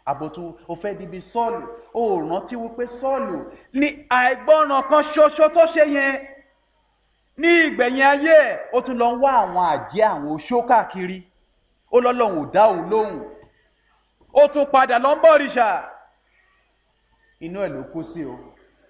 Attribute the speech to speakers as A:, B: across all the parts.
A: àbòtú o fẹ́ di bí sọ́ọ̀lù o ò rántí wípé sọ́ọ̀lù ní àìgbọ́ràn kan ṣoṣo tó ṣe yẹn ní ìgbẹ̀yìn ayé ẹ̀ ó tún lọ ń wá àwọn àjẹ́ àwọn oṣó káàkiri ó lọ́lọ́run ò dá òun lóhùn ó tún padà lọ ń bọ̀ òrìṣà inú ẹ̀ ló kú sí o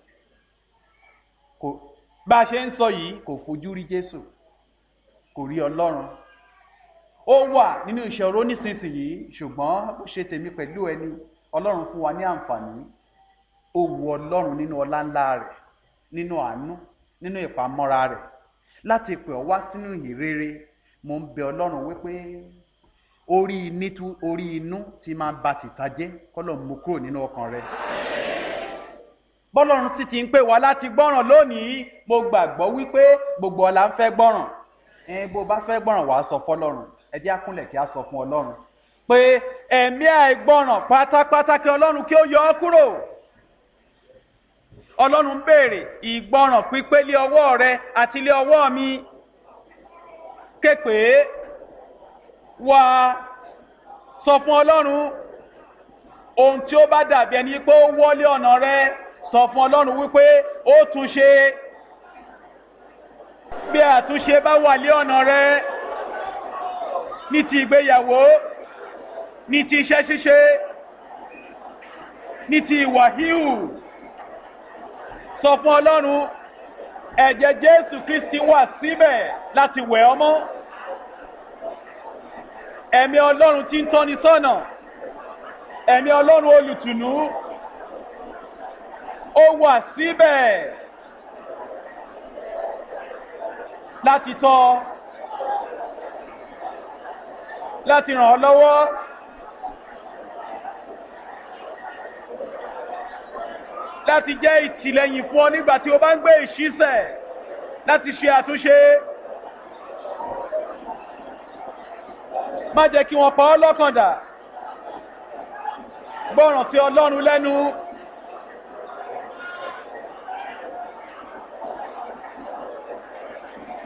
A: kò bá a ṣe ń sọ yìí kò fojú rí jésù kò rí ọlọ́run ó wà nínú ìṣòro nísinsìnyí ṣùgbọ́n ó ṣe tèmi pẹ̀lú ẹni ọlọ́run fún wa ní àǹfààní ó wu ọlọ́run nínú ọlá ńlá rẹ̀ nínú àánú nínú ìpamọ́ra rẹ̀ láti pè ọ́ wá sínú ìhìnrere mo ń bẹ ọlọ́run wípé orí nítú orí inú ti máa ba tìta jẹ́ kọ́lọ̀ mú kúrò nínú ọkàn rẹ̀ bọ́lọ́run sì ti ń pè wá láti gbọ́ràn lónìí mo gbàgbọ́ wípé gbogbo ọ̀la ń fẹ́ gbọ́ràn ẹ bó bá fẹ́ gbọ́ràn wàá sọ fọlọ́run ẹ jẹ́ àkúnlẹ̀ kí a sọ fún ọlọ́run pé ẹ̀mí àìgbọ́ràn pátápátá kí ọlọ́run kí ó yọ ọ́ kúrò ọlọ́run béèrè ìgbọ́ràn pípé lé ọwọ́ rẹ àti lé ọwọ́ mi képe wá sọ fún ọlọ́run ohun tí ó bá dàbí ẹni pé ó wọlé ọ̀nà rẹ sọ fún ọlọ́run wípé ó tún ṣe bí àtúnṣe bá wà lé ọ̀nà rẹ ní ti ìgbéyàwó ní ti iṣẹ́ ṣíṣe ní ti ìwà híhù sọ fún ọlọ́run ẹ̀jẹ̀ jésù kristi wà síbẹ̀ láti wẹ̀ ọmọ ẹ̀mí ọlọ́run tí ń tọ́ni sọ́nà ẹ̀mí ọlọ́run olùtùnú ó wà síbẹ̀ láti tọ́ láti ràn ọ́ lọ́wọ́ láti jẹ́ ìtìlẹ́yìn fún ọ nígbà tí o bá ń gbé ìṣísẹ̀ láti ṣe àtúnṣe má jẹ́ kí wọ́n pa ọ́ lọ́kàn dà gbọ́ràn sí ọlọ́run lẹ́nu